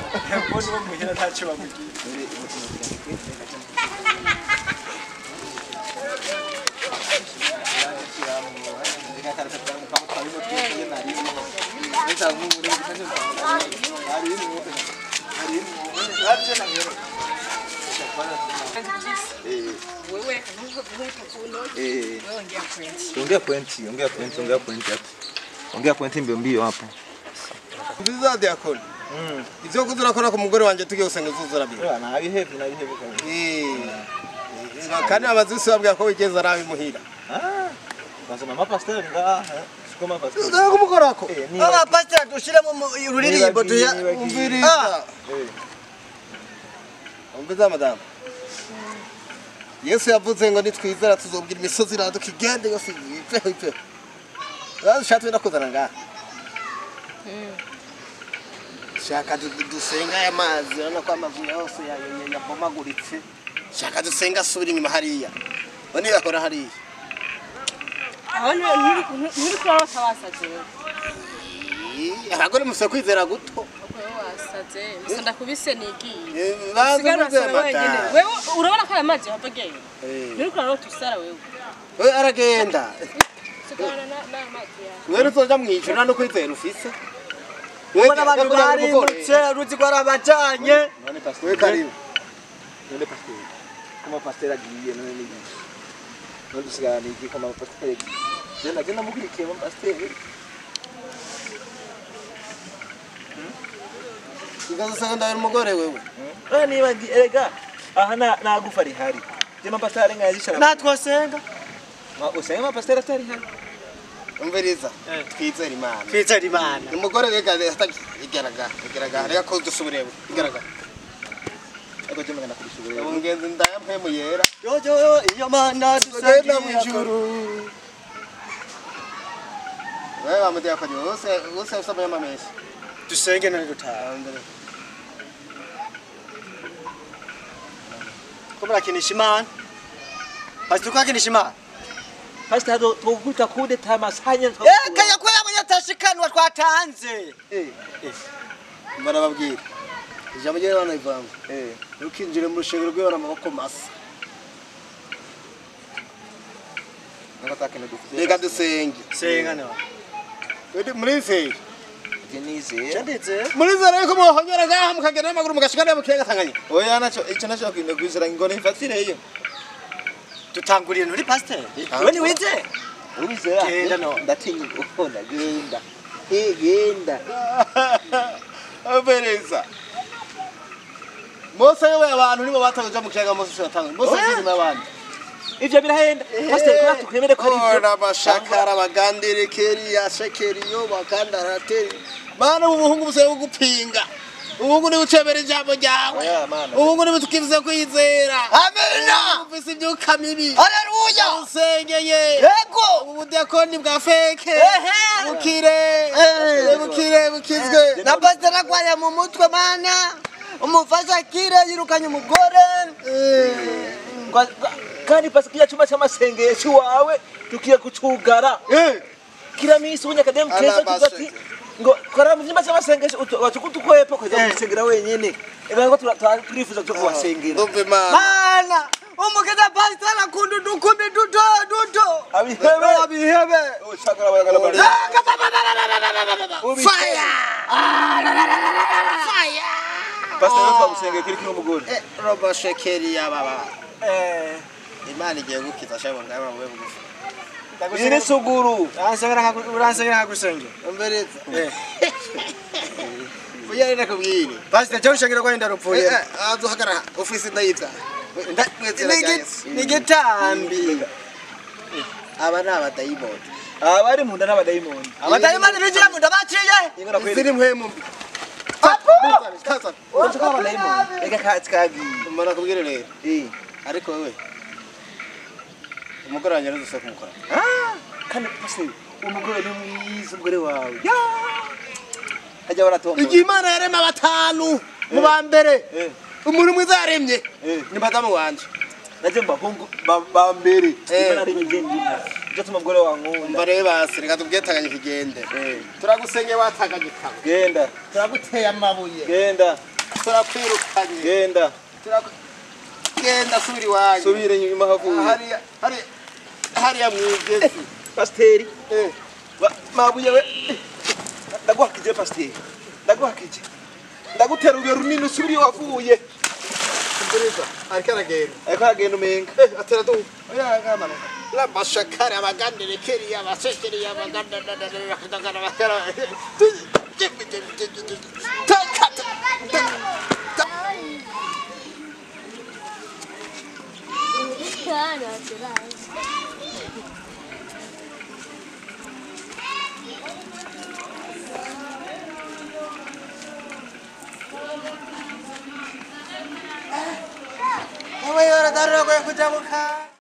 mbona uwo muhira ntacyo bamubwiye wewe ntukuvuno Eh, wewe ongea point ongea pointi, ongea pointi, ongea pointi hapo. Ongea pointi mbio mbio hapo. Nziza diakoni. Ivyo kuzurakora ku mugore wanje tugiye gusenga uzuzura bi. Yeah, na bihevu na bihevu kabisa. Eh. Kandi amazusi babwira ko wigeze arabi muhira. Ah. Nasema mapastori ngaha. Siko mapastori. Uzaga kumukorako. Eh, ni aba pastor dushiremo ururirimbo tuya Umviriza. Umviriza madamu. Yesu yavuze ngo nitwizera tuzobwira imisozi iraduka igende yose ipeho ipeho. Yazi shatwe nakuzana ngaha. Shaka du- dusenga aya mazi urabona ko amazu yose ya- ya- yabomaguritse. Shaka dusenga asubira inyuma hariya. Bone bakora hariya. aho nturi kurarota wasaze wewe Ih, Abagore musaba kwizera guto. uko wewe wasaze gusa ndakubise nigiye Eh, Baza sigara kwizera urasara wenyine mata. wewe urabona ko aya mazi yava agenda Eh. nturi kurarota usara wewe We aragenda. sigara n'aya mazi yawe Wewe uzoja mwijuru no kwizera ufise. ubona abantu Yakugira ngo barindutse umugore. ruzi ko arabajanye None We pastori. karibu. None pastori. Kama pastori agiye none ni. None dusigara ni iki kama pastori. Jana genda mukurikiye mu pastori. Ukazosanga ndabera umugore wewe. Ah niba ngi- erega aha na nagufa rihari. Jema pastori ngayishara. natwosenga Usenge mapastori atari hari. Umviriza. Eh. Twizera Imana. twizera imana Umugore rega hatagi igaragara. Igaragara. Rega ko dusubire igaragara. Ego jema ngana kurishubura. Umugenzi ndayampe mu yera. yoyo iyo mana Tugenda mu dusangiye ijuru. Wewe bamuteye akajyo wose wose usaba yamamesha. dusenge none dutaha ko murakinisha imana pastor kwakinisha imana Pastor hado tukuta kude tamasanya. eka yakuye abanyatashikanwa twatanze Eh. Barababwira. Ijambo rye bana ivanga. Eh. Ukinjire mu rushengero rw'ibara amaboko masa. Nakataka ndufu. Rega dusenge. senga no Wewe muri feri. Genize. chanditse Muri zara yuko muhonyora ngaha mukagenda n'amaguru mugashikana mu kiyaga Tanganyika. Oya nacho ico nacho kwinde kwizera ngone ifatire iyo. tutanguriye muri pastor Ah. wewe ni wize Uwizera. Genda no. Ndatinya ukona genda. Eh genda. Abereza. Mose yewe abantu nibo bataje mu kiyaga Mose yatanga. Mose Oya. zizima abantu. Ivyo birahenda. Pastor kwa tukwemere ko ari ivyo. Ora bashakara bagandire keri ya shekeri yo bakandarateri. Bana ubuhungu buse gupinga. Ubuhungu ni ucebera ijambo ryawe. Oya mana. Ubuhungu ni butukivuze kwizera. amina Ufise ibyuka mibi. haleluya Usengeye. yego Ubudekoni bwa feke. Ehe. Bukire. Eh. Bukire bukizwe. na pastor agwaya mu mutwe mana umufasha kire yirukanye umugore Kwa- kwa- Kandi pastor kija chuma cy'amasengesho wawe tukiye kucugara. Eh. Kila misi unya kadem keza Alabase. tugati ngo kora mu cyumba cy'amasengesho watukutukwepo kweza gusengera wenyene. Ega ko tura- tura- turifuza cyo kubasengera. Ndumve mana. mana umugeza pastor akunda udukumi duto duto Abihebe. abihebe Ushakara bayagala bari. Fire. Pastor yo twagusengeye kiri kiri umugore. Eh, robo shekeri ya baba. Eh. Imana igiye gukiza shabo ngaba wewe bugufi. Iri suguru. uransengera nkagusengera Umbereza. Uya rena kubwire. pastor cyo ushengera ko ndarupfuye aduhagarara ofisi ndayita ni gitambi aba ni abadayimoni Abari munda n'abadayimoni. abatayimani binjira mu nda baciye Ingana kweli. ziri mpwemu mbi Urashaka abadayimoni. Ega kati kagi. mbona kubwire rero Eh. ariko wewe umugore wanjye ntuzose kumukora Ah, kandi pastor umugore ni mwiza umugore wawe. Ya. Hajya baratomba. igihe imana yarema batanu mu ba mbere Eh. umuntu mwiza yaremye Eh. ni madamu wanje Naje mbahungu ba- ba mbere. Eh. Imana ari ngendina. Cyo tuma umugore wankunda. umva rero basi reka tubwetanganye ikigende Eh. turagusenye watanganyika Genda. turaguteye amabuye Genda. turakwirukanye genda Turakwi- genda subira iwanyu subire inyuma havuye hariya hariya hariya mwigezi pasiteri Eh, Ba- mabuye we ndaguhakije pasiteri ndaguhakije ndagutera urubuye runini usubire iyo wavuye umviriza ariko aragenda ariko aragenda umenga Eh, atera du oya ngamanuka la mashakari abagandere keriya abasekeri abagandere bakadagara bakara takata Ewe yora darura kwa kujabuka.